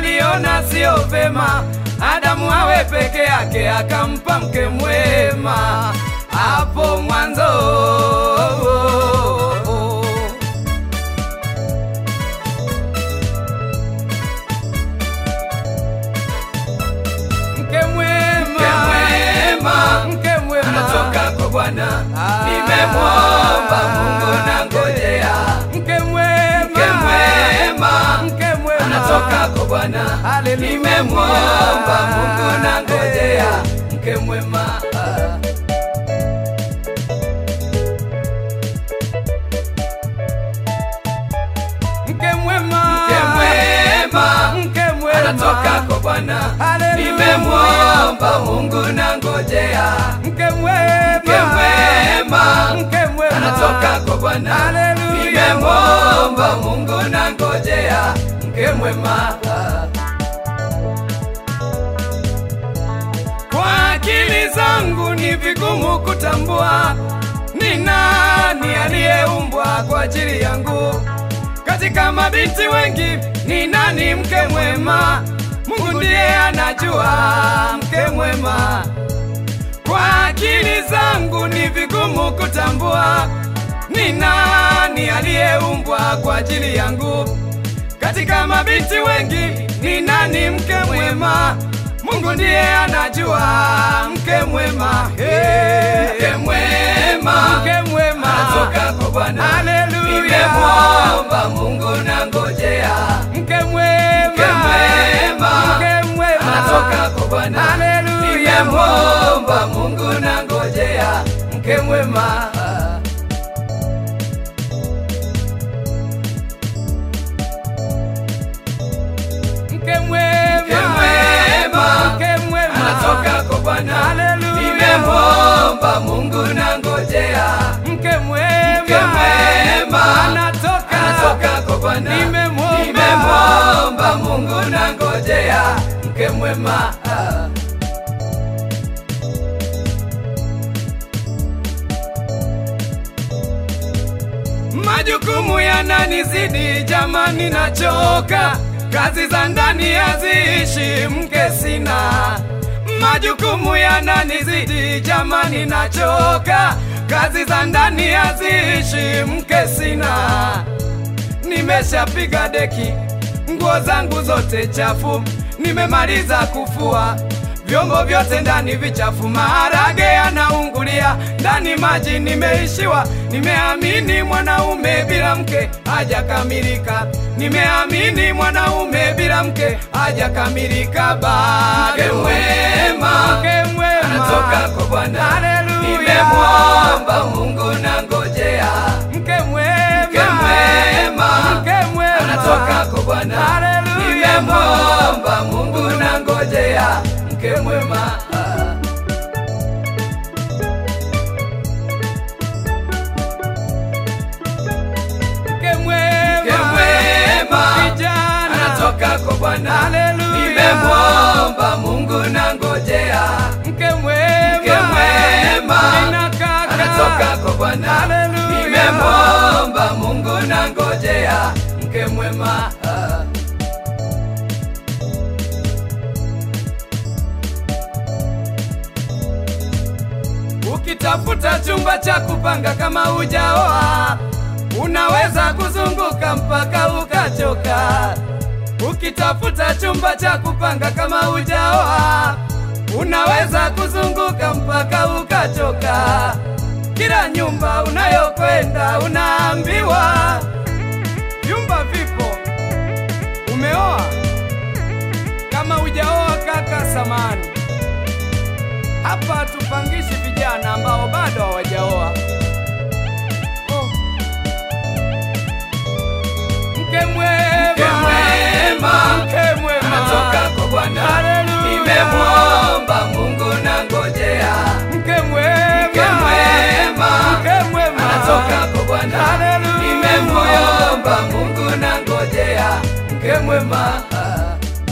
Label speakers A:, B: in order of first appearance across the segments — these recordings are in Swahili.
A: aliona sio vema Adamu awe peke yake, akampa mke mwema hapo mwanzo. Mke mwema,
B: Mke mwema,
A: mke mwema
B: anatoka kwa Bwana.
A: Ah.
B: Nimemwomba Mungu na ngojea.
A: mke mwema,
B: Mke mwema,
A: mke mwema
B: anatoka kwa Bwana.
A: Haleluya.
B: Nimemwomba Mungu na ngojea. Mke mwema, ah.
A: mke mwema,
B: Mke mwema,
A: mke mwema
B: anatoka kwa Bwana.
A: Haleluya.
B: Nimemwomba Mungu na ngojea.
A: mke mwema,
B: Mke mwema,
A: mke mwema
B: anatoka kwa Bwana.
A: Haleluya.
B: Nimemwomba Mungu na ngojea. Mke mwema, ah.
A: Kwa akili zangu ni vigumu kutambua ni nani aliyeumbwa kwa ajili yangu. Katika mabinti wengi ni nani mke mwema? Mungu ndiye anajua mke mwema. Kwa akili zangu ni vigumu kutambua ni nani aliyeumbwa kwa ajili yangu. Katika mabinti wengi ni nani mke mwema? Mungu ndiye anajua mke mwema. Hey.
B: Mke mwema,
A: Mke mwema
B: anatoka kwa Bwana.
A: Haleluya.
B: Nimemwomba Mungu na ngojea.
A: Mke mwema
B: Mke mwema,
A: Mke mwema
B: anatoka kwa Bwana.
A: Haleluya.
B: Nimemwomba Mungu na ngojea. Mke mwema, ah.
A: Mke mwema
B: Mke mwema,
A: Mke mwema
B: anatoka kwa Bwana.
A: Haleluya.
B: Nimemwomba Mungu na ngojea.
A: Mke mwema
B: Mke mwema,
A: anatoka
B: anatoka kwa Bwana.
A: Nimemwomba.
B: Nimemwomba Mungu na ngojea. Mke mwema, ah.
A: Majukumu yananizidi jamani, nachoka. Kazi za ndani haziishi, mke sina. Majukumu yananizidi jamani, nachoka. Kazi za ndani haziishi, mke sina. Nimeshapiga deki, nguo zangu zote chafu, nimemaliza kufua vyombo vyote ndani vichafu, maharage yanaungulia ndani, maji nimeishiwa. Nimeamini mwanaume bila mke hajakamilika, nimeamini mwanaume bila mke hajakamilika. Bado
B: Mke mwema,
A: mke mwema
B: anatoka kwa Bwana.
A: Haleluya.
B: Nimemwomba Mungu na ngojea.
A: mke mwema
B: Mke mwema,
A: mke mwema
B: anatoka kwa Bwana.
A: Haleluya.
B: Nimemwomba Mungu na ngojea. Mke mwema, ah.
A: mke mwema
B: Mke mwema,
A: kijana
B: anatoka kwa Bwana.
A: Haleluya.
B: Nimemwomba Mungu na ngojea.
A: mke mwema
B: Mke mwema,
A: Nina kaka.
B: anatoka kwa Bwana.
A: Haleluya.
B: Nimemwomba Mungu na ngojea. Mke mwema, ah.
A: Ukitafuta chumba cha kupanga kama hujaoa, unaweza kuzunguka mpaka ukachoka. Ukitafuta chumba cha kupanga kama hujaoa, unaweza kuzunguka mpaka ukachoka. Kila nyumba unayokwenda unaambiwa vyumba vipo. Umeoa? Kama hujaoa kaka, samani hapa tupangishi vijana ambao bado hawajaoa. Oh. Mke mwema,
B: Mke mwema,
A: mke mwema,
B: anatoka kwa Bwana.
A: Haleluya.
B: Nimemwomba Mungu na ngojea.
A: Mke mwema,
B: Mke mwema,
A: mke mwema,
B: anatoka kwa Bwana.
A: Haleluya.
B: Nimemwomba Mungu na ngojea. Mke mwema, ah.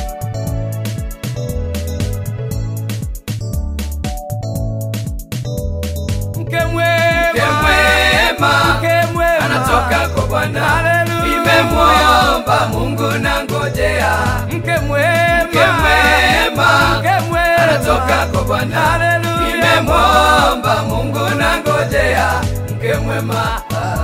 A: Mke mwema,
B: Mke mwema,
A: mke mwema,
B: anatoka kwa Bwana.
A: Haleluya.
B: Nimemwomba Mungu na ngojea.
A: Mke mwema,
B: kako Bwana,
A: Haleluya.
B: nimemwomba Mungu na ngojea mke mwema.